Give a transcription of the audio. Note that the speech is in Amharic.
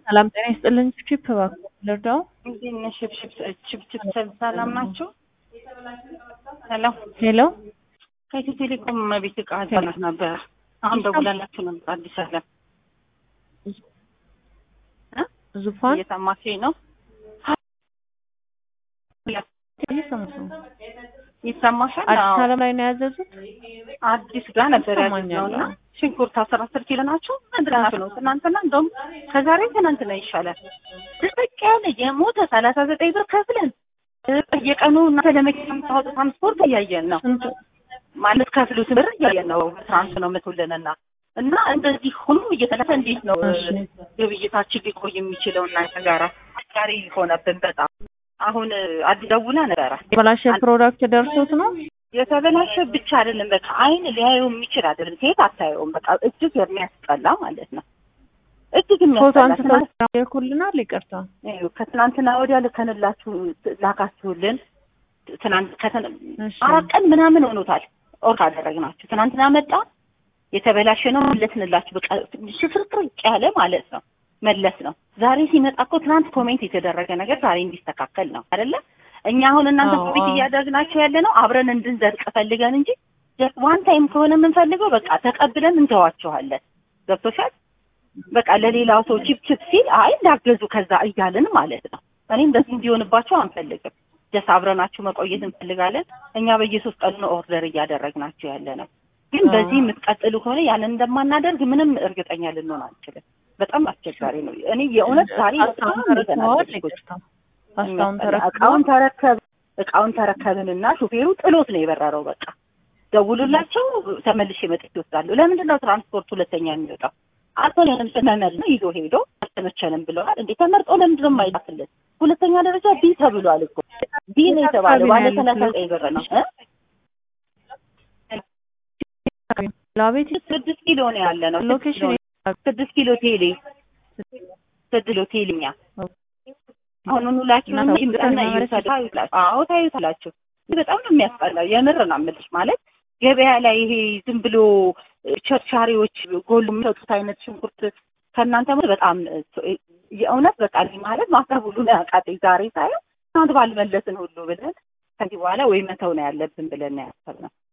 ሰላም ጤና ይስጥልኝ። ቺፕ እባክዎ ልርዳው? እንዴት ነሽ? ችብችብ ሰላም ናችሁ? ሄሎ ሄሎ ከኢትዮ ቴሌኮም ቤት እቃ ዛናት ነበረ። አሁን ደውላላችሁ ነበር። አዲስ አለም ዙፋን እየሰማችኝ ነው? እየሰማሁ ነው። ይሰማሻል? አዲስ አዎ። አለም ላይ ነው ያዘዙት? አዲስ ጋር ነበር ይሰማኛል። ያገኘውና ሽንኩርት አስር አስር ኪሎ ናቸው። ትናንት ነው ትናንትና እንደውም ከዛሬ ትናንትና ይሻላል። ድርቅ ያለ የሞተ ሰላሳ ዘጠኝ ብር ከፍለን በየቀኑ እናንተ ለመኪና የምታወጡት ትራንስፖርት እያየን ነው ስንት ማለት ከፍሉት ብር እያየን ነው። ትራንስ ነው የምትውልንና እና እንደዚህ ሁሉ እየተለፈ እንዴት ነው እሺ። ግብይታችን ሊቆይ የሚችለው እናንተ ጋራ አስቸጋሪ ሆነብን በጣም አሁን አዲስ ደውላ ነበረ የተበላሸ ፕሮዳክት ደርሶት ነው? የተበላሸ ብቻ አይደለም፣ በቃ አይን ሊያየው የሚችል አይደለም። ሴት አታየውም። በቃ እጅግ የሚያስጠላ ማለት ነው። እጅግ ፎቶ የሚያስጠላ አንስተው ትናንት- ይልኩልናል። ይቅርታ ይኸው ከትናንትና ወዲያ ልከንላችሁ ላካችሁልን ትናንት ከትን- እሺ። አራት ቀን ምናምን ሆኖታል። ኦርክ አደረግናችሁ። ትናንትና መጣ የተበላሸ ነው መለስንላችሁ። በቃ ሽፍርቅርቅ ያለ ማለት ነው መለስ ነው። ዛሬ ሲመጣ እኮ ትናንት ኮሜንት የተደረገ ነገር ዛሬ እንዲስተካከል ነው አይደለ? እኛ አሁን እናንተ አዎ፣ ኮሜንት አዎ። እያደረግናቸው ያለ ነው አብረን እንድንዘልቅ ፈልገን እንጂ ዋን ታይም ከሆነ የምንፈልገው በቃ ተቀብለን እንተዋችኋለን። ገብቶሻል? በቃ ለሌላው ሰው ቺፕ ቺፕ ሲል አይ እንዳገዙ ከዛ እያልን ማለት ነው። እኔ እንደዚህ እንዲሆንባቸው አንፈልግም። ደስ አብረናችሁ መቆየት እንፈልጋለን። እኛ በየሶስት ቀኑ ነው ኦርደር እያደረግናችሁ ያለ ነው። ግን አዎ። በዚህ የምትቀጥሉ ከሆነ ያንን እንደማናደርግ ምንም እርግጠኛ ልንሆን አንችልም። በጣም አስቸጋሪ ነው። እኔ የእውነት ዛሬ ፓስታውን በጣም ተረክበዋል። የተናደድኩት ይቅርታ ፓስታውን እቃውን ተረክበዋል። ተረከብ እቃውን ተረከብንና ሹፌሩ ጥሎት ነው የበረረው። በቃ ደውሉላቸው ተመልሼ መጥቼ እወስዳለሁ። ለምንድን ነው ትራንስፖርት ሁለተኛ የሚወጣው? አልሆነንም ስንመል ነው ይዞ ሄዶ አልተመቸንም ብለዋል። እንዴ ተመርጦ ለምንድን ነው የማይላክልን? ሁለተኛ ደረጃ ቢ ተብሏል እኮ ቢ ነው የተባለው። ባለ ሰላሳ ዘጠኝ ብር ነው እ? ላቤት ስድስት ኪሎ ነው ያለ ነው። ስድስት ኪሎ ሎኬሽን ስድስት ኪሎ ቴሌ ስድስት ኪሎ ቴሌኛ አሁኑኑ ላኪውና እና ይምጣና ሰው ይውሰድ። አዎ ታዩታላችሁ። በጣም ነው የሚያስጠላው። የምር ነው የምልሽ። ማለት ገበያ ላይ ይሄ ዝም ብሎ ቸርቻሪዎች ጎሉ የሚሰጡት አይነት ሽንኩርት ከእናንተ ሞ በጣም የእውነት በቃ እኔ ማለት ማሰብ ሁሉ ነው ያቃተኝ ዛሬ ሳየው ትናንት ባልመለስን ሁሉ ብለን ከዚህ በኋላ ወይ መተው ነው ያለብን ብለን ነው ያሰብነው።